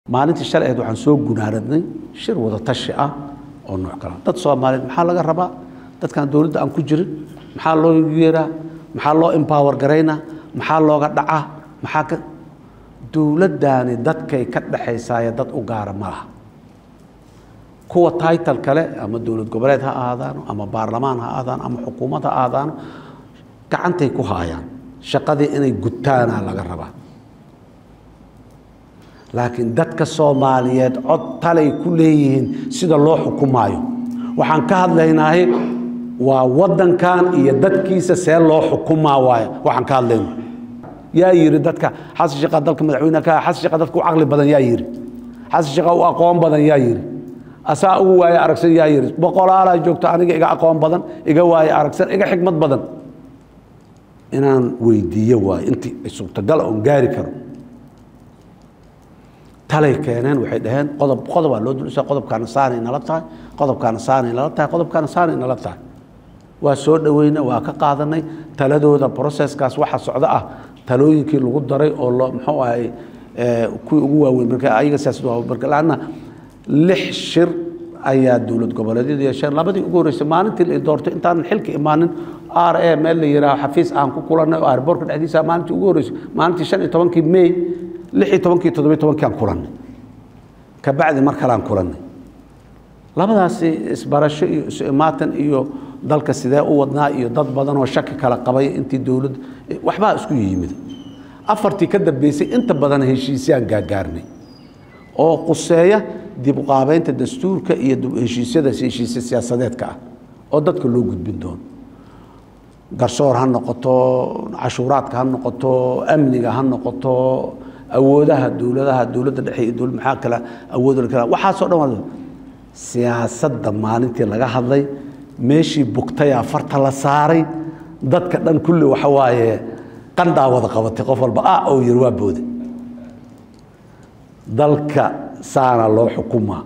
maalintii shalay ahayd waxaan soo gunaaradnay shir wada tashi ah oo nooc kala dad soomaaliyeed maxaa laga rabaa dadkan dowladda aan ku jirin maxaa loo yeeraa maxaa loo empower garaynaa maxaa looga dhacaa maxaa ka dowladdaani dadkay ka dhexaysaaye dad u gaara ma laha kuwa title kale ama dowlad goboleed ha ahaadaano ama baarlamaan ha ahaadaano ama xukuumad ha ahaadaano gacantay ku haayaan shaqadii inay gutaana laga rabaa laakiin dadka soomaaliyeed cod talay ku leeyihiin sida loo xukumaayo waxaan ka hadlaynaahay waa waddankan iyo dadkiisa see loo xukumaa waay waxaan ka hadlayno yaa yidhi dadka xasan sheekha dalka madaxweyne ka xasan sheekha dadka u caqli badan yaa yidhi xasan sheekha u aqoon badan yaa yidhi asaa ugu waaye aragsan yaa yidhi boqolaalaa joogto aniga iga aqoon badan iga waaye aragsan iga xikmad badan inaan weydiiyo waayo intii ay suurtagal oon gaari karo talay keeneen waxay dhaheen qodob qodobaa loo dulisa qodobkaana saanay nala tahay qodobkaana saanay nala tahay qodobkaana saanay nala tahay waa soo dhoweyna waa ka qaadanay taladooda processkaas waxa socdo ah talooyinkii lagu daray oo loo muxuu ahay kuwii ugu waaweyn marka ayaga siyaasad waa marka laanna lix shir ayaa dowlad goboleedyadu yeesheen labadii ugu horreysay maalintii la doortay intaanan xilka imaanin r a meel la yidhaaho xafiis aan ku kulannay oo airbortka dhexdiisa maalintii ugu horreysay maalintii shan iyo tobankii may lix iyo tobankii toddobiyo tobankii aan kulannay kabacdi mar kale aan kulannay labadaasi isbarasho iyo isu imaatan iyo dalka sidee u wadnaa iyo dad badan oo shaki kala qabay intii dowladda waxbaa isku yimid afartii ka dambeysay inta badan heshiisyaan gaagaarnay oo quseeya dib u qaabeynta dastuurka iyo heshiisyada heshiisya siyaasadeedka ah oo dadka loo gudbin doono garsoor ha noqoto cashuuraadka ha noqoto amniga ha noqoto awoodaha dowladaha dowladda dhexe iyo dowlad maxaa kale awood kale waxaasoo dhan waa siyaasadda maalintii laga hadlay meeshii bugtayaa farta la saaray dadka dhan kulli waxa waaye qandhaa wada qabatay qof walba ah oo yiri waa boode dalka saana loo xukumaa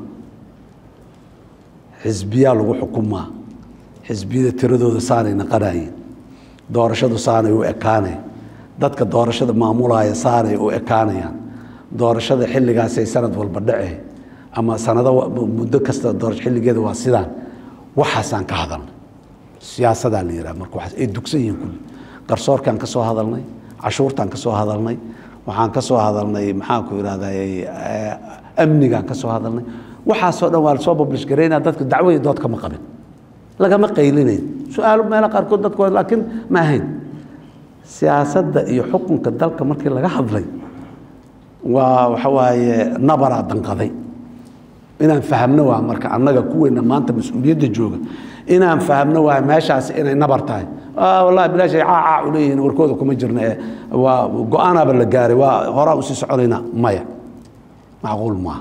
xisbiyaa lagu xukumaa xisbiyada tiradooda saanay naqanayeen doorashadu saanay u ekaaneen dadka doorashada maamulaya saanay u ekaanayaan doorashada xilligaasay sanad walba dhece ama sanado muddo kasta doorasho xilligeeda waa sidaan waxaasaan ka hadalnay siyaasadaa la yidhaha marka waxaas ay dugsan yihiin kulli garsoorkaan ka soo hadalnay cashuurtaan ka soo hadalnay waxaan ka soo hadalnay maxaan ku idhahday amnigaan ka soo hadalnay waxaasoo dhan waa lasoo bablish garaynaa dadka dacwaya dood kama qabin lagama qaylinayn su-aalo meelo qaarkood dadku laakiin ma ahayn siyaasadda iyo xukunka dalka markii laga hadlay waa waxa waaye nabaraa danqaday inaan fahamno waa marka annaga kuweyna maanta mas-uuliyadda jooga inaan fahamno waa meeshaas inay nabar tahay wallahi bilaashay caacaa u leeyihiin warkooda kuma jirna ee waa go-aanaaba la gaaray waa horaa usii soconaynaa maya macquul maaha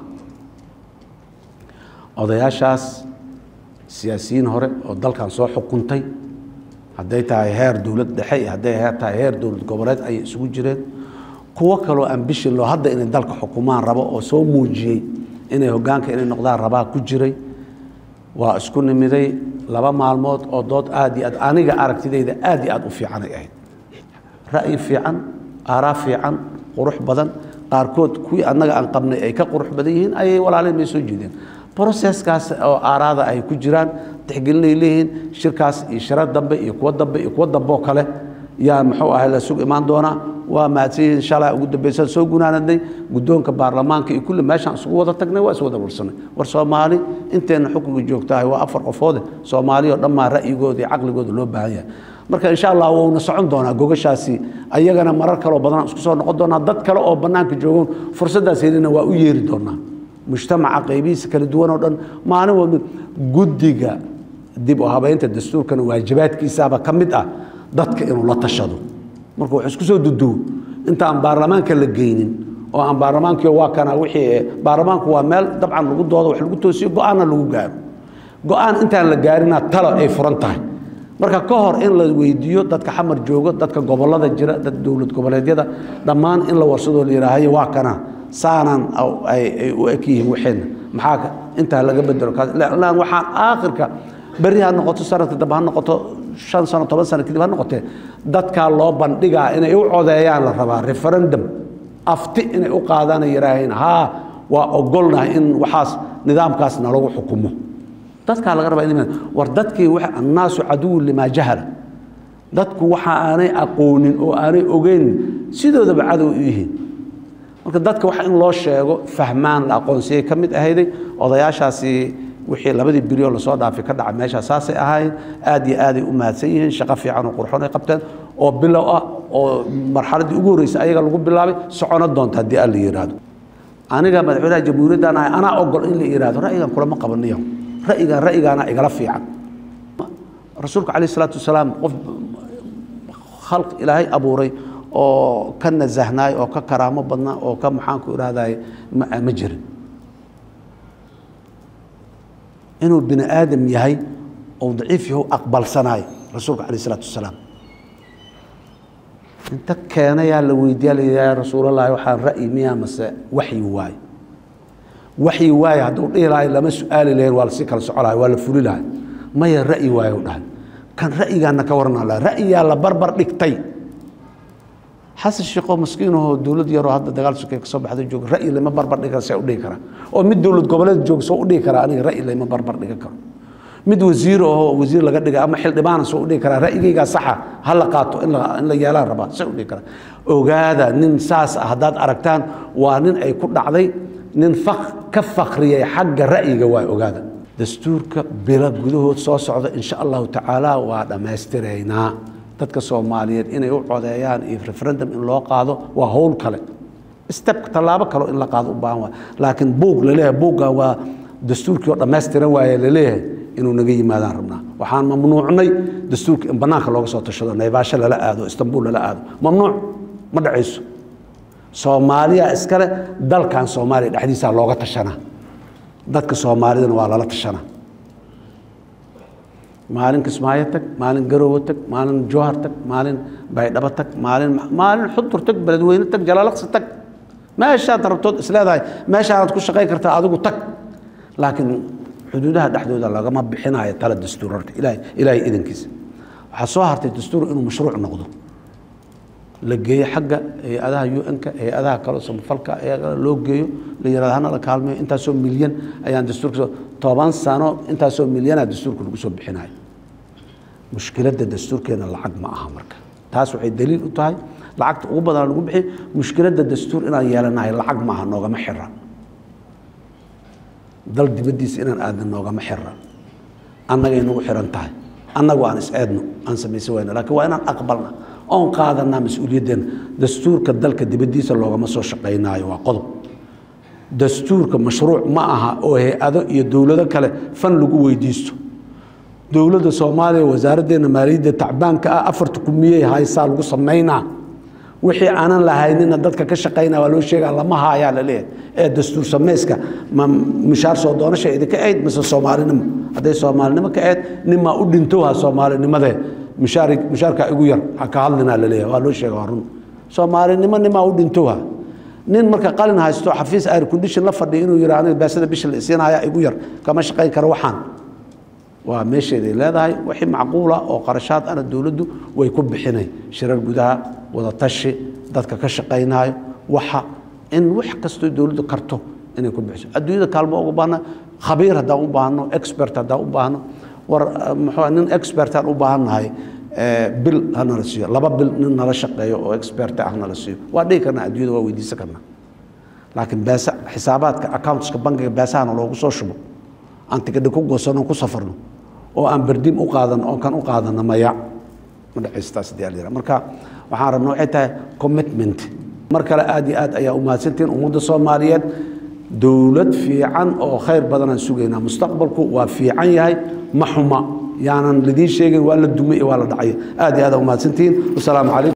odayaashaas siyaasiyiin hore oo dalkan soo xukuntay hadday tahay heer dowlad dhexe iyo hadday heer tahay heer dowlad goboleed ayay isugu jireen kuwo kaloo ambishin loo hadda inay dalka xukumaan rabo oo soo muujiyey inay hoggaanka inay noqdaan rabaa ku jiray waa isku nimiday laba maalmood oo dood aad iyo aad aniga aragtidayda aad iyo aad u fiicanay ahayd ra'yi fiican aaraa fiican qurux badan qaarkood kuwii annaga aan qabnay ay ka qurux badan yihiin ayay walaalin bay soo jeedeen broseskaas oo aaraada ay ku jiraan tixgelinay leeyihiin shirkaas iyo shiro dambe iyo kuwo dambe iyo kuwo dambe oo kale yaa muxuu ahay la sug imaan doonaa waa mahadsanyihiin shalaa ugu dambeysaan soo gunaanadnay guddoonka baarlamaanka iyo kulli meeshaan isugu wada tagnay waa is wada warsanay war soomaali inteenna xukunka joogtahay waa afar qofoode soomaali oo dhammaa ra'yigooda iyo caqligooda loo baahan yahay marka insha allah wuuna socon doonaa gogashaasi ayagana marar kaleo badanaan isku soo noqon doonaa dad kale oo bannaanka joogoon fursaddaas helina waa u yeeri doonaa mujtamaca qaybihiisa kala duwan oo dhan maalin walba guddiga dib u habeynta dastuurkana waajibaadkiisaaba ka mid ah dadka inuu la tashado marka wax isku soo duduwo inta aan baarlamaanka la geynin oo aan baarlamaankii waa kana wixii baarlamaanku waa meel dabcan lagu doodo wax lagu toosiyo go-aanna lagu gaaro go-aan intaan la gaarina talo ay furan tahay marka ka hor in la weydiiyo dadka xamar joogo dadka gobollada jira dad dowlad goboleedyada dhammaan in la warsadoo la yidhaahayo waa kana saanaan ay u eg yihiin waxeenna maxaa intaa laga bedelo lan waxaan aakhirka berri ha noqoto sanadka dambe ha noqoto shan sano toban sano kadib ha noqotee dadkaa loo bandhigaa inay u codeeyaan la rabaa referendum afti inay u qaadaan yidhaaheen haa waa ogolnahay in waxaas nidaamkaas nalagu xukumo dadkaa laga rabaa in war dadkii annaasu caduwun limaa jahala dadku waxa aanay aqoonin oo aanay ogeyn sidoodaba cadow u yihiin marka dadka wax in loo sheego fahmaan la aqoonsiyay ka mid ahayday odayaashaasi wixii labadii biryo lasoo dhaafay ka dhaca meeshaa saasay ahaayeen aad iyo aaday u mahadsan yihiin shaqo fiican oo qurxoon ay qabteen oo bilow ah oo marxaladdii ugu horreysay ayaga lagu bilaabay socono doonta haddii alla yidhaahdo aniga madaxweynaha jamhuuriyaddan ahay anaa ogol in la yidhaahdo ra'yigan kulama qabaniyo ra'yigan ra'yigaana igala fiican rasuulka calayh isalaatu wasalaam qof khalq ilaahay abuuray oo ka nasahnaay oo ka karaamo badnaa oo ka maxaanku idhahday ma jirin inuu bini aadam yahay ou daciif yahu aqbalsanaay rasuulka calayh isalaatu wasalaam inta keenayaa la weydiiya la yidhaha ya rasuulallahi waxaan ra'yi miyaa mase waxyi waaye waxyi waaye hadduu dhihi lahay lama su-aali lahayn waa lasii kala soco lahay waa la fuli lahay maya ra'yi waaye u dhahay kan ra'yigaana ka warnaa laha ra'yigaa la barbar dhigtay xasan sheekoo maskiinahoo dowlad yaroo hadda dagaal sokey ka soo baxday jooga ra'yi lama barbar dhigan see u dhihi karaa oo mid dowlad goboleed jooga soo u dhihi karaa aniga ra'yi lama barbar dhigan karo mid wasiir ahoo wasiir laga dhigay ama xildhibaana soo u dhihi karaa ra'yigaygaa saxa ha la qaato in la yeelaan rabaa see u dhihi karaa ogaada nin saas ah haddaad aragtaan waa nin ay ku dhacday nin ka fakriyay xagga ra'yiga waa ogaada dastuurka bilo gudahood soo socda insha allahu tacaala waa dhammaystiraynaa dadka soomaaliyeed inay u codeeyaan iyo referendum in loo qaado waa howl kale step tallaabo kaleo in la qaado u baahan waay laakiin buug laleeyahay buuggan waa dastuurkii oo dhammaystiran waaye laleeyahay inuu naga yimaadaan rabnaa waxaan mamnuucnay dastuurka in bannaanka looga soo tashado naybaasho lala aado istanbul lala aado mamnuuc ma dhacayso soomaaliya iskale dalkan soomaaliya dhexdiisaa looga tashanaa dadka soomaalidana waa lala tashanaa maalin kismaayo tag maalin garowe tag maalin jowhar tag maalin baydhabo tag maalin maalin xudur tag beledweyne tag jalaalaqsi tag meeshaad rabtood isleedahay meeshaanaad ku shaqayn kartaa adigu tag laakiin xuduudaha dhexdooda lagama bixinayo tala dastuur horta ilahay ilaahay idankiisa waxaa soo hartay dastuur inuu mashruuc noqdo la geeyo xagga hay-adaha un-ka hay-adaha kale samafalka loo geeyo la yirahdo hana la kaalmeeyo intaasoo milyan ayaan dastuurka toban sano intaasoo milyanaa dastuurka lagu soo bixinayo mushkiladda dastuurkeena lacag ma aha marka taas waxay daliil u tahay lacagta ugu badan lagu bixiy mushkiladda dastuur inaan yeelanahay lacag ma aha noogama xira dal dibaddiisa inaan aadna noogama xira annagay nagu xiran tahay annagu aan is-eedno aan samaysan wayna laakiin waa inaan aqbalna oon qaadanaa mas-uuliyaddeena dastuurka dalka dibaddiisa loogama soo shaqaynaayo waa qodob dastuurka mashruuc ma aha oo hay-ado iyo dowlado kale fan lagu weydiisto dowladda soomaaliya wasaaraddeena maaliyadda tacbaanka ah afarta kumiyey haysaa lagu samaynaa wixii aanan lahaynina dadka ka shaqaynaa waa loo sheegaa lama haayaa la leeyahay ee dastuur samayska ma mishaar soo doonasha idinka ayd mise soomaalinimo hadday soomaalinimo ka ayd nimaa u dhintowha soomaalinimadee mishaar mishaarkaa igu yar ha ka hadlinaa la leeyahay waa loo sheega waa run soomaalinimo nimaa u dhintowha nin marka qalin haysto xafiis air condition la fadhiya inuu yidhaa aniga baasada bisha la isiinaya igu yar kama shaqayn karo waxaan waa meesheeday leedahay wixii macquula oo qarashaad ana dowladdu way ku bixinay shirar gudaha wadatashi dadka ka shaqaynaayo waxa in wax kastoo dowladdu karto inay ku bixiso adduunyada kaalmo uga baahna khabiir haddaan u baahno expert haddaan u baahno war muxuu nin expertaan u baahannahay bil ha nala siiyo laba bil nin nala shaqeeyo oo expert ah nala siiyo waa dhihi karnaa adduunyada waa weydiisan karnaa laakiin beesa xisaabaadka accountska bankiga beesahana loogu soo shubo aan tikadhi ku goosanno ku safarno oo aan berdim u qaadano oo kan u qaadano maya ma dhacaystaas hadii ala marka waxaan rabna waxay tahay commitment mar kale aad iyo aad ayaa u mahadsantihiin ummadda soomaaliyeed dowlad fiican oo khayr badanaan sugaynaa mustaqbalku waa fiican yahay ma xuma yaanan lidiin sheegin waa la dumay waa la dhacay aad iyo aad aa u mahadsantihiin wasalaamu calaykum